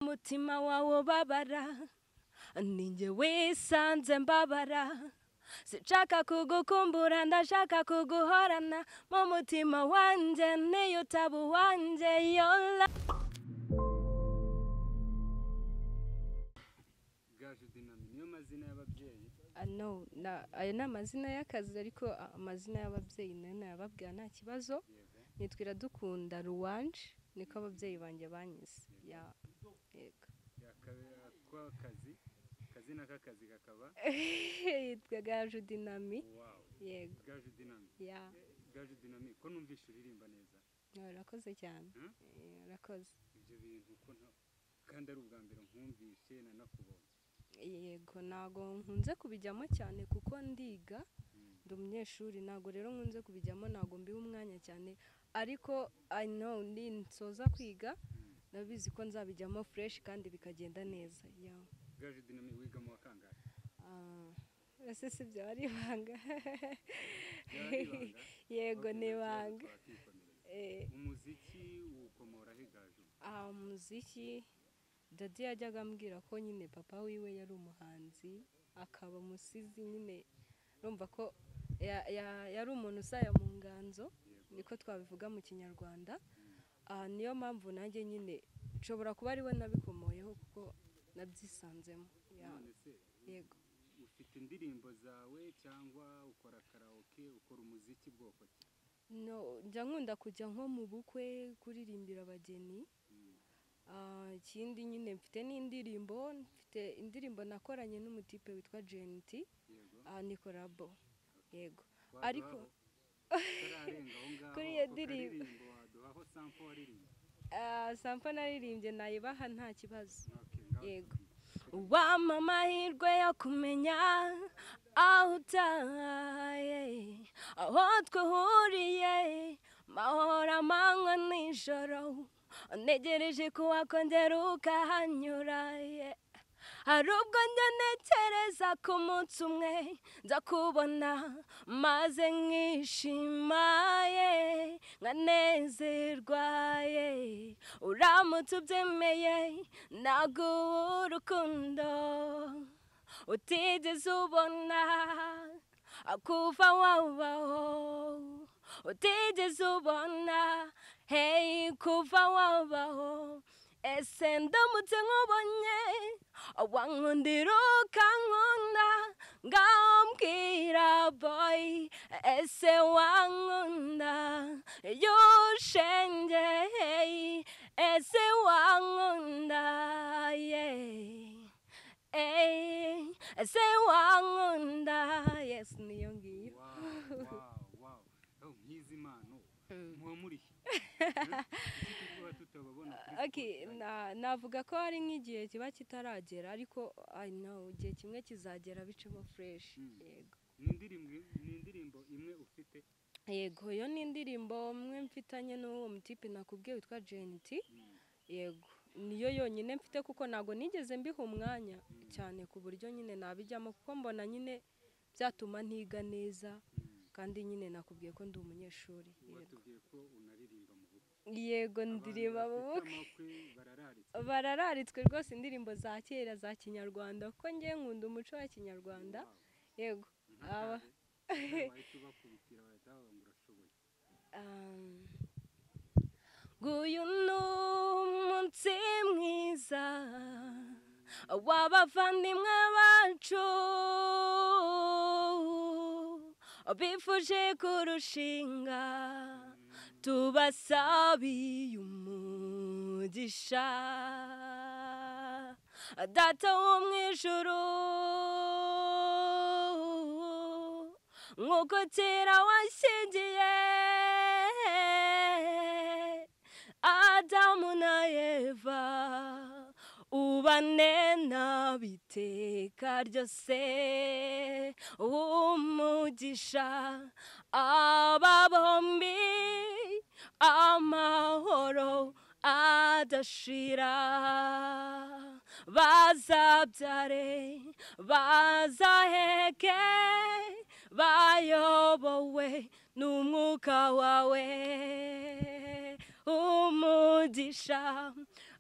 umutima wawe ubabara ninjye wisanze mbabara sinshaka kugukumbura ndashaka kuguhorana mu mutima wanjye niyo utaba uwanjye yola gajudinami niyo mazina y'ababyeyi ano na- aya ni amazina y'akazi ariko amazina y'ababyeyi nayo nayababwira nta kibazo yego nitwira dukunda ruwanje niko ababyeyi banjye banyise ya yego yakabera kw'akazi akazi k'akazi kakaba yitwaga judinami wawu yego gajudinami ya gajudinami ko numvishe uririmba neza urakoze cyane Hmm? Eh, urakoze ibyo bintu ko nta- kandi ari ubwa mbere nkumvishe nanakubonye yego ntago nkunze kubijyamo cyane kuko ndiga Mm. ndi umunyeshuri ntago rero nkunze kubijyamo ntago mbiha umwanya cyane ariko i know ninsoza kwiga Mm. ndabizi ko nzabijyamo fureshi kandi bikagenda neza ya gajudinami wiga mu wa kangahe Ah, ese si byaba ari ibanga Byaba ari ibanga? yego Okay, ni nta kibazo, ibanga twakikomereza. Eh, umuziki ukomoraho igaju ah, umuziki dadi yajyaga ambwira ko nyine papa wiwe yari umuhanzi akaba umusizi nyine urumva ko ya- ya- yari umuntu usaya mu nganzo yego niko twabivuga mu kinyarwanda Ah, niyo mpamvu nanjye nyine nshobora kuba ariwe nabikomoyeho kuko nabyisanzemo Ya, none se yego ufite indirimbo zawe cyangwa ukora karaoke ukora umuziki bwoko ki no njya nkunda kujya nko mu bukwe kuririmbira abageni Mm. Ah, ikindi nyine mfite n'indirimbo mfite indirimbo nakoranye n'umutipe witwa jenti yego Ah, ni korabo yego Waduhaho- ariko utararenga aho ngaho Kuri iyo ako ndirimbo. karirimbo waduhaho sampo waririmba ah, sampa naririmbye nayibaha nta kibazo Okay, ngaho Yego. tubwire. wampa amahirwe yo kumenya aho utaye aho twahuriye mahoro amanywa nijoro ntegereje ko wakongera ukahanyura yeah. hari ubwo njya ntekereza ku munsi umwe nza kubona maze nkishima ye nkanezerwa ye uramutse ubyemeye naguha urukundo utigeze ubona akuva wabaho utigeze ubona hey kuva wabaho ese ndamutse nkubonye wankundira ukankunda ngaho mbwira boy ese wankunda yushenge hey ese wankunda yeah. Hey, ese wankunda yes niyo ngiyo Wow, wow, wow. Oh, nk'izi mpano muba muri he? Kuki tuba tutababona kuri Okay, Spotify? na- navuga ko hari nk'igihe kiba kitaragera ariko i know igihe kimwe kizagera bicemo fresh Mm. yego ni indirimbo ni indirimbo imwe ufite yego iyo ni indirimbo mwe mfitanye n'uwo mutipe nakubwiye witwa JNT Mm, yego niyo yonyine mfite kuko ntabwo nigeze mbiha umwanya cyane ku buryo nyine nabijyamo kuko mbona nyine byatuma ntiga neza mm. kandi nyine nakubwiye ko ndi umunyeshuri yego watubwiye ko unaririmba mu bukwe yego ndirimba mu Abantu bukwe bafite amakwe barararitse barararitswe rwose indirimbo za kera za kinyarwanda kuko ngewe nkunda umuco wa kinyarwanda Wow. yego Nka aba kare, nawe wahita ubakubitira bahita bavuga ngo urashoboye Um, Nguyu ni umunsi mwiza w'abavandimwe bacu bifuje kurushinga tubasabiye umugisha data wo mu ijuru nk'uko kera washyingiye adamu na eva ubane n'abiteka ryose umugisha aba bombi amahoro adashira bazabyare bazaheke bayobowe n'umwuka wawe umugisha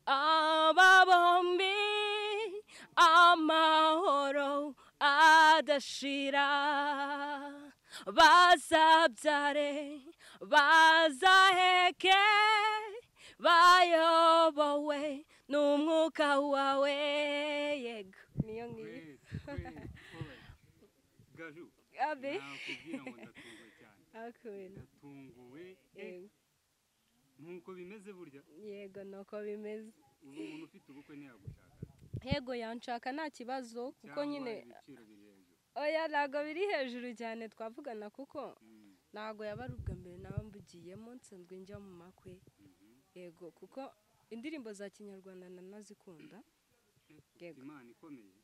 aba bombi badashira bazabyare bazaheke bayobowe n'umwuka wawe yego niyo ngiyo kwezi kwezi gaju abe nakubwira ngo ndatunguwe cyane akubwira ndatunguwe yego nkuko bimeze burya yego ni uko bimeze ubu umuntu ufite ubukwe ntiyagushaka yego yanshaka nta kibazo kuko Cyangwa nyine ibiciro biri hejuru oya ntabwo biri hejuru cyane twavugana kuko Mm, ntabwo yaba ari ubwa mbere naba mbugiyemo nsanzwe njya mu makwe mhm. yego kuko indirimbo za kinyarwanda nanazikunda Ufite Yego. imana ikomeye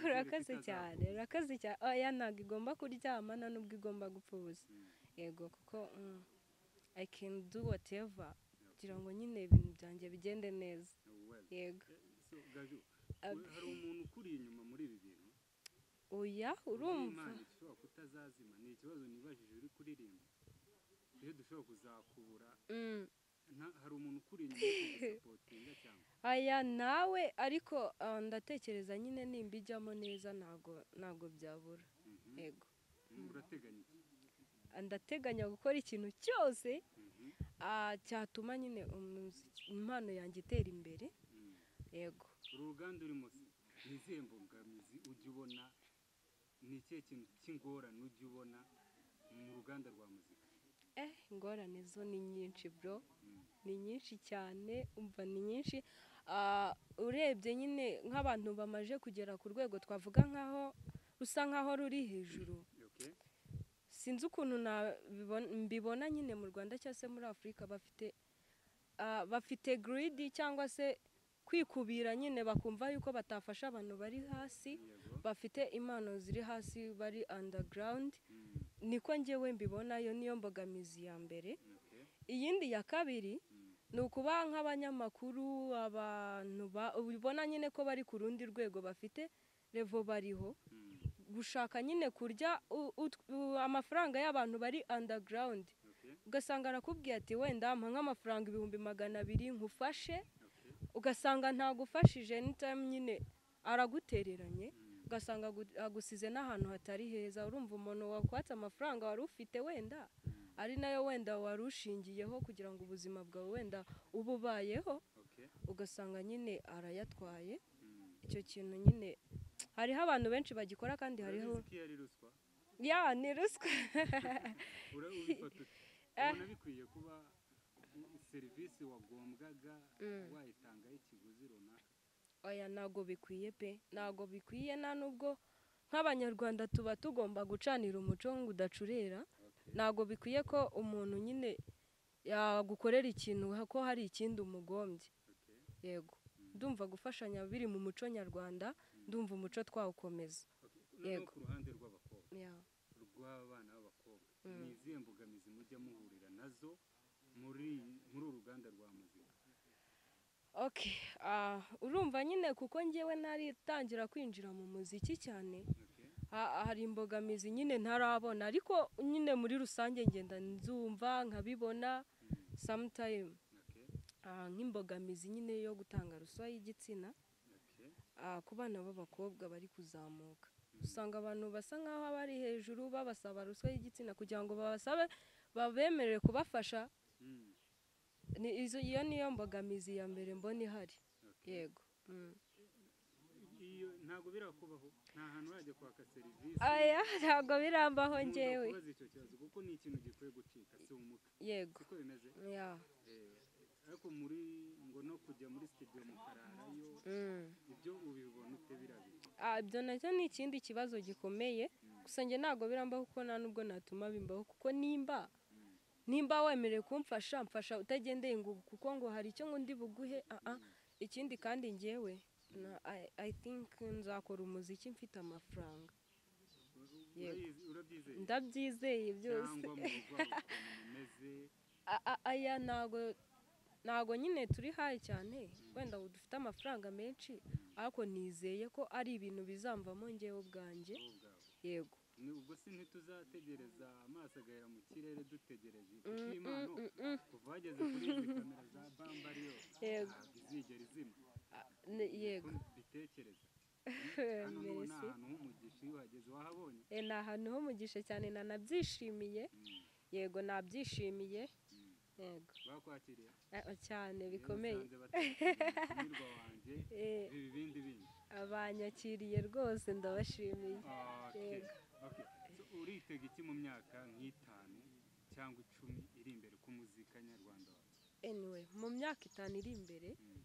urakaze cyane urakaze cyane oya ntabwo igomba kuryamana nubwo igomba gupfa ubusa Mm. yego kuko mm, i can do whatever kugira ngo nyine ibintu byanjye bigende neza Well, yego so, gaju Abe. hari umuntu ukuri inyuma muri ibi bintu oya urumva imana ishobora kutazazima ni ikibazo nibajije uri kuririmba iyo dushobora kuzakubura Mm. nta- hari umuntu ukuri inyuma uri kugusapotinga cyangwa aya nawe ariko ah, ndatekereza nyine nimba ijyamo neza ntabwo ntabwo byabura Mhm. yego Mm, urateganya iki Ah, ndateganya gukora ikintu cyose Mhm, ah, cyatuma nyine umuziki- impano yanjye itera imbere mm. yego uru ruganda urimo se, ni izihe mbogamizi ujya ubona ni ikihe kintu cy'ingorane ujya ubona mu ruganda rwa muzika eh ingorane zo ni nyinshi bro Mm. ni nyinshi cyane umva ni nyinshi Ah, urebye nyine nk'abantu bamaze kugera ku rwego twavuga nkaho rusa nkaho ruri hejuru Okay? sinzi ukuntu nabibon- mbibona nyine mu rwanda cyangwa se muri afurika bafite ah, bafite giridi cyangwa se kwikubira nyine bakumva yuko batafasha abantu bari hasi Yego. bafite impano ziri hasi bari underground Mm, niko njyewe mbibona yo niyo mbogamizi ya mbere okay. iyindi ya kabiri Mm, ni ukuba nk'abanyamakuru abantu ba- ubibona nyine ko bari ku rundi rwego bafite revo bariho mm, gushaka nyine kurya u- ut- u- amafaranga y'abantu bari underground okay, ugasanga arakubwiye ati wenda mpa nk'amafaranga ibihumbi magana abiri nkufashe okay. ugasanga ntagufashije n'itayime nyine aragutereranye Mm, ugasanga agu- agusize n'ahantu hatari heza urumva umuntu wakwatse amafaranga wari ufite wenda mm, ari nayo wenda wari ushingiyeho kugira ngo ubuzima bwawe wenda ububayeho okay. ugasanga nyine arayatwaye Mm. icyo kintu nyine hariho abantu benshi bagikora kandi hariho urabizi ko iyo ari ruswa ya ni ruswa ura ubifata ute Ah. ubona bikwiye kuba u- serivisi wagombwaga Mm. wayitangaho ikiguzi runaka oya ntabwo bikwiye pe ntabwo bikwiye nta nubwo nk'abanyarwanda tuba tugomba gucanira umuco ngo udacurera Okay. ntabwo bikwiye ko umuntu nyine yagukorera ikintu ko hari ikindi umugombye Okay. yego ndumva gufashanya biri mu muco nyarwanda ndumva umuco twawukomeza Okay. Noneho Yego. ku ruhande rw'abakobwa Ya. rw'abana b'abakobwa Mm. ni izihe mbogamizi mujya muhurira nazo muri muri uru ruganda rwa muzika okay ah, urumva nyine kuko njyewe naritangira kwinjira mu muziki cyane Okay. ha- hari imbogamizi nyine ntarabona ariko nyine muri rusange ngenda nzumva nkabibona Mm. sometime Okay. ah, nk'imbogamizi nyine yo gutanga ruswa y'igitsina Okay. ah, ku bana b'abakobwa bari kuzamuka usanga abantu basa nk'aho bari hejuru babasaba ruswa y'igitsina kugira ngo babasabe babemerere kubafasha Mm. ni izo iyo niyo mbogamizi ya mbere mbona ihari Okay. yego mm. iyo ntabwo birakubaho nta hantu urajya kwaka serivisi aya ntabwo birambaho nkunda njyewe kubaza icyo kibazo kuko ni ikintu gikwiye gucika si umutwe yego siko bimeze ya Eh, ariko muri ngo no kujya muri studio mukararayo mm. ibyo ubibona ute birabiri Ah, ibyo nacyo ni ikindi kibazo gikomeye gusa njye ntabwo birambaho kuko nta nubwo natuma bimbaho kuko nimba nimba wemerewe kumfasha mfasha utagendeye ngo ubu kuko ngo hari icyo ngo ndi buguhe ah ah. ikindi kandi njyewe na I- i think nzakora umuziki mfite amafaranga Urayizi- urabyizeye ndabyizeye byose cyangwa mu rugo aho ukuntu bimeze A- a- aya ntago ntago nyine turi hayi cyane wenda ubu dufite amafaranga menshi ariko nizeye ko ari ibintu bizamvamo njyewe ubwanjye wowe ubwawe yego Ni ubwo si ntituzategereza amaso agahera mu kirere dutegereje Mm, kuko mm, impano mm, mm. kuva wageze kuri izi kamera za bambariyo Yego. ntabwo izigera izima Ah, ne- yego Ukuntu mbitekereza hano ni Mbese. ahantu h'umugisha iyo uhageze wahabonye E, ni ahantu h'umugisha cyane nanabyishimiye Mm, yego nabyishimiye mm. yego bakwakiriye Ah, cyane Rero bikomeye usanze batanyurwa wanjye Eh, ibi bindi bindi abanyakiriye rwose ndabashimiye Okay. Yego. Okay. So, uritega iki mu myaka nk'itanu cyangwa icumi iri imbere ku muzika nyarwanda wawe anyway mu myaka itanu iri imbere Mm,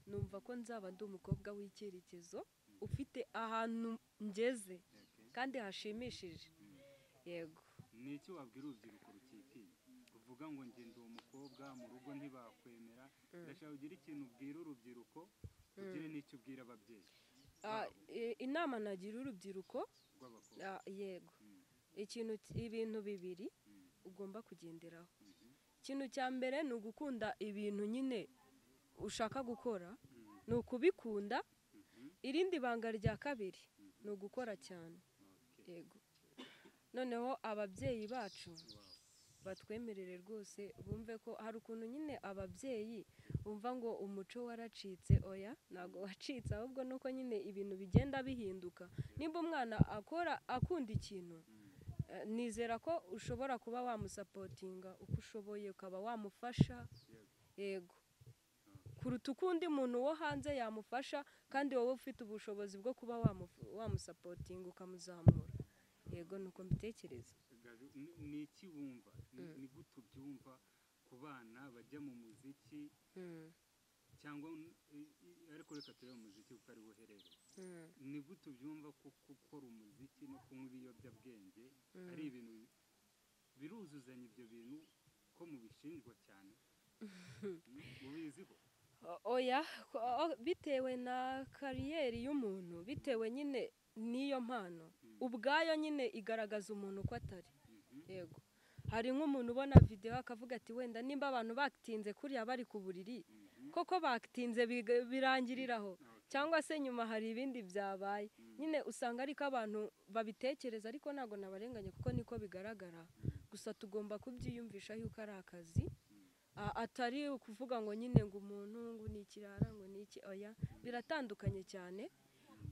numva ko nzaba ndi umukobwa w'icyerekezo ufite ahantu ngeze okay. kandi hashimishije Mm. yego ni iki wabwira urubyiruko rukikije uvuga ngo njye ndi umukobwa mu rugo ntibakwemera ndashaka ugira ikintu ubwira urubyiruko ugire n'icyo ubwira ababyeyi Ah, i- inama nagira urubyiruko rw'abakobwa ah, yego Mm, ikintu ibintu bibiri mm, ugomba kugenderaho mhm, ikintu cya mbere ni ugukunda ibintu nyine ushaka gukora mm, ni ukubikunda mhm, irindi banga rya kabiri mhm. ni ugukora cyane Okay. yego noneho ababyeyi bacu Wow. batwemerere rwose bumve ko hari ukuntu nyine ababyeyi bumva ngo umuco waracitse oya ntabwo wacitse ahubwo ni uko nyine ibintu bigenda bihinduka nimba umwana akora akunda ikintu Mm, eh, nizera ko ushobora kuba wamusapotinga uko ushoboye ukaba wamufasha yego. yego kuruta uko undi muntu wo hanze yamufasha kandi wowe ufite ubushobozi bwo kuba wamufu- wamusapotinga ukamuzamura yego ni uko mbitekereza Gabi, ni- ni iki wumva Ni- Mm. ni gute ubyumva ku bana bajya mu muziki cyangwa n- i- i- ariko reka turebe umuziki kuko ari wo uherereye ni gute ubyumva ko gukora umuziki no kunywa ibiyobyabwenge ari ibintu bi- biruzuzanya ibyo bintu ko mubishinjwa cyane Mm, ubiziho O- oya ko- o- bitewe na kariyeri y'umuntu bitewe nyine n'iyo mpano Mm. ubwayo nyine igaragaza umuntu uko atari Mhm, yego hari nk'umuntu ubona videwo akavuga ati wenda nimba abantu batinze kuriya bari ku buriri mhm. koko batinze biga- birangiriraho Okay. cyangwa se nyuma hari ibindi byabaye Mm. nyine usanga ariko abantu babitekereza ariko ntabwo nabarenganya kuko niko bigaragara gusa tugomba kubyiyumvisha yuko ari akazi A- atari ukuvuga ngo nyine ngo umuntu ngo ni ikirara ngo ni iki oya biratandukanye cyane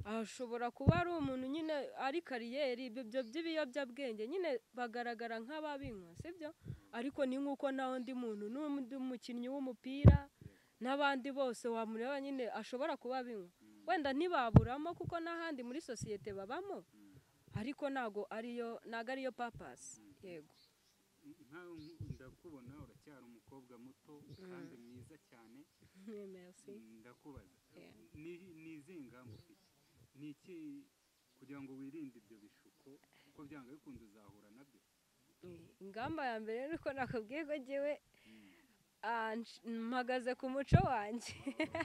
ashobora kuba ari umuntu nyine ari kariyeri ibyo byo by'ibiyobyabwenge nyine bagaragara nk'ababinywa sibyo ariko ni nk'uko nta wundi muntu n'undi mukinnyi w'umupira n'abandi bose wamureba nyine ashobora kuba abinywa Mm, wenda ntibaburamo kuko n'ahandi muri sosiyete babamo mm. ariko ntago ariyo ntago ariyo papasi yego nkawe ndakubona uracyari umukobwa muto kandi mwiza cyane merci ndakubaza Yeah. Ni- ni izihe ngamba ufite ni iki kugira ngo wirinde ibyo bishuko kuko byanga bikunze uzahura nabyo ingamba ya mbere ni uko nakubwiye ko ngewe ah, nsh- mpagaze ku muco wanjye Okay.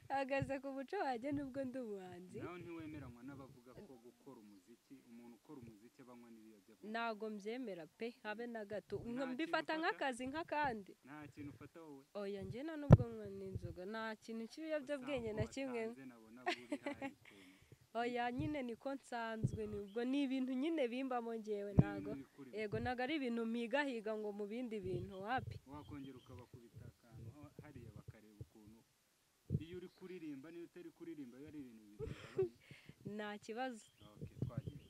mpagaze ku muco wanjye nubwo ndi umuhanzi nawe ntiwemeranywa n'abavuga ko gukora umuziki umuntu ukora umuziki aba anywa n'ibiyobyabwenge ntago mbyemera pe habe na gato Nta Nka- kintu mbifata ufata? nk'akazi nk'akandi nta kintu ufata wowe oya njye nta nubwo nywa n'inzoga nta kintu cy'ibiyobyabwenge na kimwe Usanzwe nabona buri hari ukuntu. oya nyine niko nsanzwe nibwo ni ibintu nyine bimbamo ngewe Ni ntago ibintu bikurimo. yego ntago ari ibintu mpigahiga ngo mu bindi bintu wapi wakongera ukabakubita akantu ha- hariya bakareba ukuntu iyo uri kuririmba n'iyo utari kuririmba biba ari ibintu bibiri nta kibazo okay, twagiye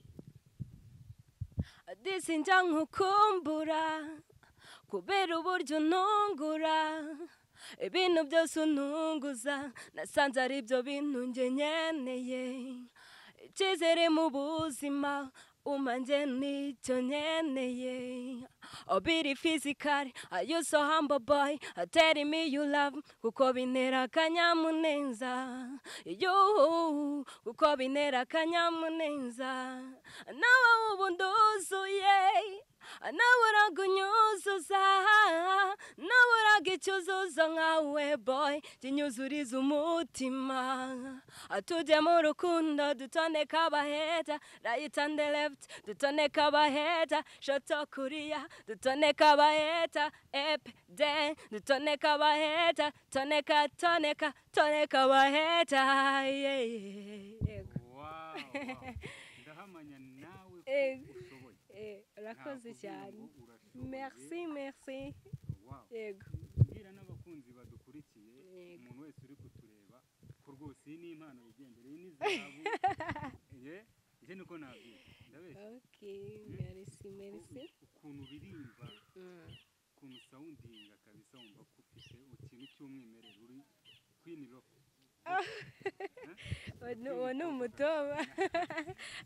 disi njya nkukumbura kubera uburyo untungura ibintu byose untunguza nasanze ari byo bintu njye nkeneye icyizere mu buzima umanjye nicyo nkeneye obiri fizikari ayuso hamba boyi ateri mi yu lavu kuko bintera akanyamuneza yuhu kuko bintera akanyamuneza nawe ubu nduzuye nawe uragunyuzuza nawe uraga icyo uzuza nkawe boy kinyuzuriza umutima atujye mu rukundo dutondeka abaheta right and left dutondeka abaheta shoto kuriya dutondeka abaheta ep de dutondeka abaheta toneka toneka toneka abaheta yeah, yeah, yeah. Wow, wow. ndahamanya nawe ko Eh, ushoboye Eh, urakoze Nakubwiye cyane ngo urashoboye. merci merci Wow. yego mbwira n'abakunzi badukurikiye Yego. umuntu wese uri kutureba ariko rwose iyi ni impano yigendera iyi ni zahabu ye njye niko nabyita ndabeshya ok merci merci Uku- ukuntu uririmba ukuntu sawundinga kabisa wumva ko ufite ikintu cy'umwimerere uri kwini roko uwo ni- uwo ni umutoba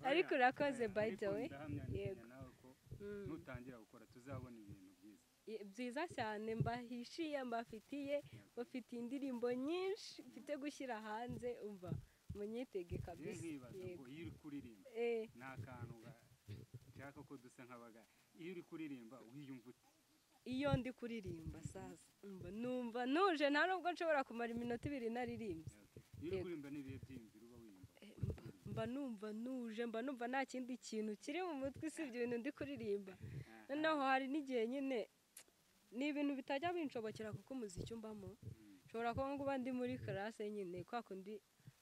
ariko urakoze by the way yego Yego. Mm. nutangira gukora tuzabona ibintu byiza Ye- byiza cyane mbahishiye mbafitiye bafitiye indirimbo nyinshi mfite gushyira hanze umva munyitege njye kabisa nkibaza yego ngo iyo uri kuririmba Eh, ni akantu ga- nshaka ko dusa nk'abagara iyo uri kuririmba wiyumva ute iyo ndi kuririmba sasa umva numva ntuje nta nubwo nshobora kumara iminota ibiri naririmbye iyo uri Yego. kuririmba n'ibihe byiyumviro uba wiyumva Eh, mba- mba numva ntuje mba numva nta kindi kintu kiri mu mutwe usibye ibintu ndi kuririmba Aha. noneho hari n'igihe nyine ni ibintu bitajya binshobokera kuko umuziki umbamo Mm. nshobora kuba nguba ndi muri karase nyine kwa kundi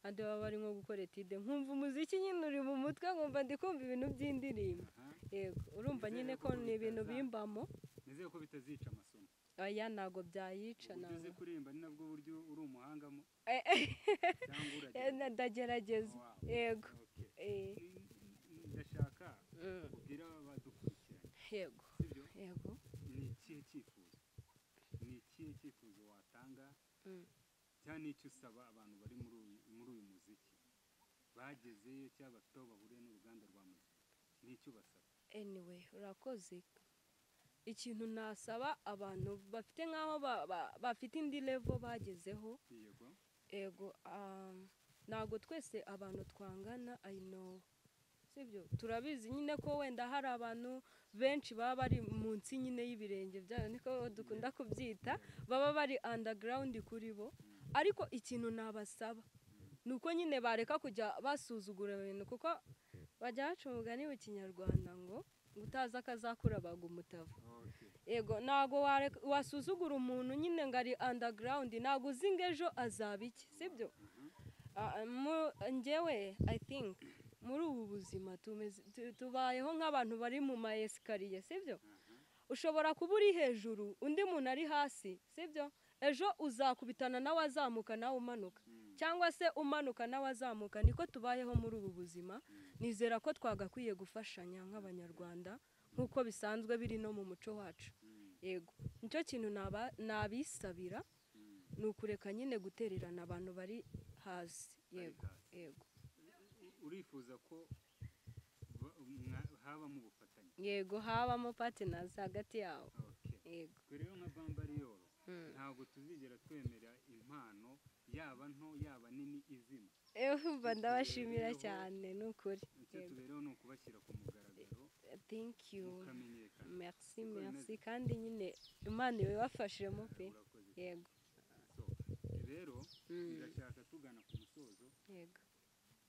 andi baba bari nko gukora etide nkumva umuziki nyine uri mu mutwe nkumva ndi kumva ibintu by'indirimbo Aha. yego urumva Nizere nyine ko ko ni ibintu bitaza- bimbamo nizeye ko bitazica amasomo aya ntabwo byayica uburyo ntabwo uzi kuririmba ni nabwo buryo uri umuhangamo Eh, cyangwa eh, uragerageza ndagerageza Wow. yego Okay. eh, N- n- ndashaka mm, kubwira abadukurikirana yego sibyo yego ni ikihe cyifuzo ni ikihe cyifuzo watanga Mm. cyangwa n'icyo usaba abantu bari muri uyu muri uyu muziki bagezeyo cyangwa bafite aho bahuriye n'uruganda rwa muzika n'icyo basaba anyway urakoze ikintu nasaba abantu bafite nk'aho ba- ba- bafite indi level bagezeho yego ego ah, ntabwo twese abantu twangana i know sibyo turabizi nyine ko wenda hari abantu benshi baba bari munsi nyine y'ibirenge byabo niko dukunda kubyita baba bari underground kuri bo ariko ikintu nabasaba ni uko nyine bareka kujya basuzugura ibintu kuko bajya baca umugani mu kinyarwanda ngo utazi akazakura baga umutavu okay yego ntabwo wareka- wasuzugura umuntu nyine ngo ari andagarawundi ntabwo uzi ngo ejo azaba iki sibyo Ah, ah, mu- njyewe i think muri ubu buzima tumeze- tu- tubayeho nk'abantu bari mu ma esikariye sibyo aha ushobora kuba uri hejuru undi muntu ari hasi sibyo ejo uzakubitana nawe azamuka nawe umanuka Mm. cyangwa se umanuka nawe azamuka niko tubayeho muri ubu buzima nizera ko twagakwiye gufashanya nk'abanyarwanda nk'uko bisanzwe biri no mu muco wacu Mm. yego nicyo kintu naba- nabisabira Mm. ni ukureka nyine gutererana abantu bari hasi yego hasi. yego urifuza ko ba- mwa- habamo ubufatanye yego habamo patinazi hagati yabo okay yego twe rero nka bambariyoro Mm. ntabwo tuzigera twemera impano yaba nto yaba nini izima Eh, umva ndabashimira Tubereyeho. cyane ni ukuri icyo Yego. tubereho ni ukubashyira ku mugaragaro thank you mukamenyekana merci Uko merci bimeze. kandi nyine imana ibibafashemo pe urakoze yego so rero Mm. ndashaka tugana ku musozo yego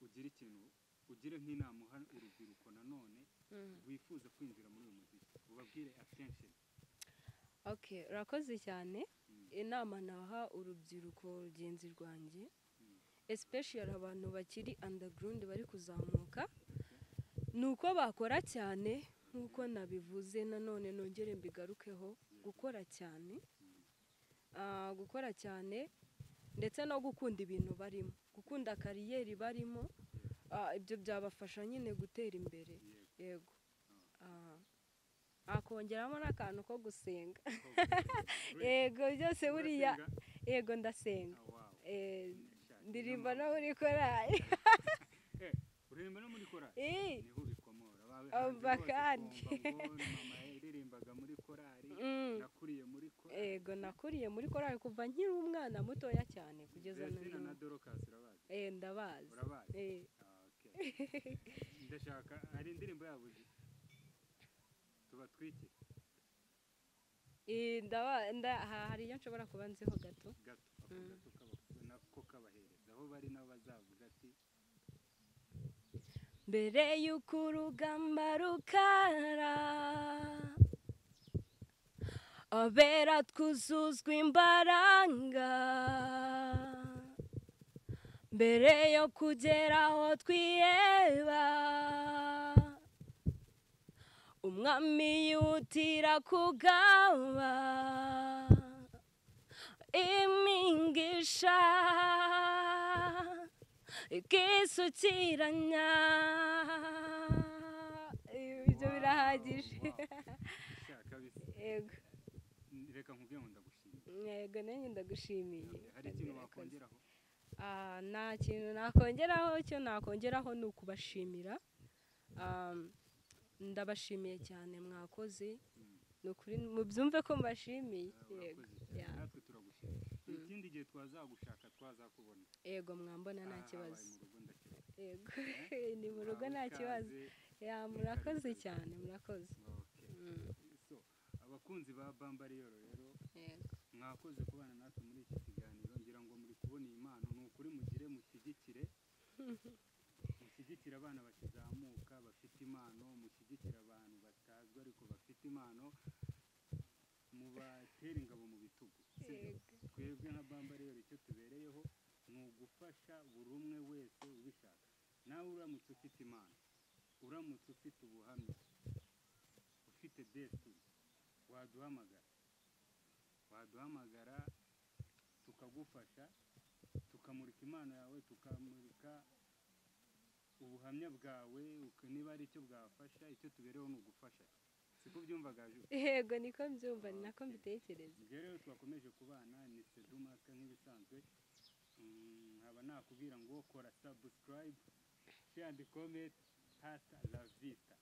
ugira ikintu ugire nk'inama uha urubyiruko nanone Mm. rwifuza kwinjira muri uyu muziki ubabwire attention okay urakoze cyane Mm. inama naha urubyiruko rugenzi rwanjye Mm. especially abantu bakiri underground bari kuzamuka ni uko bakora cyane nk'uko nabivuze nanone nongere mbigarukeho gukora cyane Ah, gukora cyane ndetse no gukunda ibintu barimo gukunda kariyeri barimo Ah, ibyo byabafasha nyine gutera imbere yego yego Ah, hakongeramo n'akantu ko gusenga yego byose buriya Urasenga? yego ndasenga Ah, wow. Eh, Shaki, ndirimba inama. no muri korali Eh, uririmba no muri korali Eh, niho bikomora Ba- Oh, hanze bose bakandi. twumva ngo ni mama yaririmbaga muri korali mm. nakuriye muri korali yego nakuriye muri korali kuva nkiri umwana mutoya cyane kugeza na Bertina na n'ubu dorokasi urabazi Eh, ndabazi urabazi Eh, Ah, okay. ndashaka hari indirimbo yabo uzi? tubatwike eh, ndaba- nda- ha- hari iyo nshobora kuba nziho gato gato ako Mm. gato kaba- nako kabahereza aho bari nabo bazavuga ati mbere y'uko urugamba rukara abera twuzuzwa imbaraga mbere yo kugera aho twiheba umwami yihutira kugaba imigisha kisukiranya ibyo birahagije yego reka nkubwire ngo ndagushimire yego nanjye ndagushimiye hari ikintu wakongeraho Ah, nta kintu nakongeraho icyo nakongeraho ni ukubashimira Ah, ndabashimiye cyane mwakoze ni ukuri mubyumve ko mbashimiye yego urakoze ya- natwe turagushimira ikindi gihe twazagushaka twazakubona yego mwambona nta Aha, kibazo habaye mu yego ni rugo ndakeka. mu rugo nta Wawe kibazo ikaze. ya murakoze cyane murakoze Okay. Mm, So, abakunzi ba bambariyoro rero yego mwakoze kubana natwe muri iki kiganiro ngira ngo muri kubona iyi mpano ni ukuri mugire mushyigikire mushyigikire abana bakizamuka bafite impano mushyigikire abantu batazwi ariko bafite impano mubatere ingabo mu bitugu sibyo? Yego. twebwe nka bambariyoro icyo tubereyeho ni ugufasha buri umwe wese ubishaka nawe uramutse ufite impano uramutse ufite ubuhamya ufite desitini waduhamagara waduhamagara tukagufasha tukamurika impano yawe tukamurika ubuhamya bwawe uka- niba ari icyo bwafasha icyo tubereho ni ugufasha siko byumvaga Ju? yego niko mbyumva ni nako mbitekereza ibyo rero twakomeje kubana ni sedumaka nk'ibisanzwe Mm, nkaba nakubwira ngo kora sabusikarayibu shandi kometi hata la vita